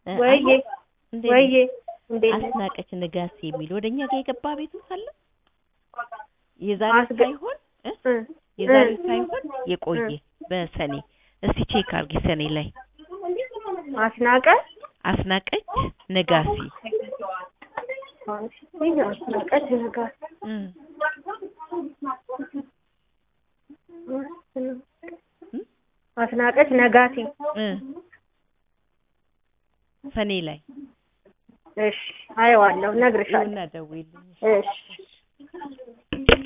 እ፣ ወይዬ አለ? እንዴት ነው? ወይዬ እንዴት ነሽ? አስናቀች ንጋሴ የሚል ወደኛ ጋር የገባ ቤት አለ። የዛሬ አስገ- ሳይሆን እ? እ፣ የዛሬ እ፣ ሳይሆን የቆየ በሰኔ እስቲ ቼክ አርጊ ሰኔ ላይ አስናቀ አስናቀች ነጋሲ ይሄ አስናቀች ነገር እ፣ አስናቀች ነጋሲ እ፣ ሰኔ ላይ እሺ አየዋለሁ እነግርሻለሁ ይሁና ደውይልኝ እሺ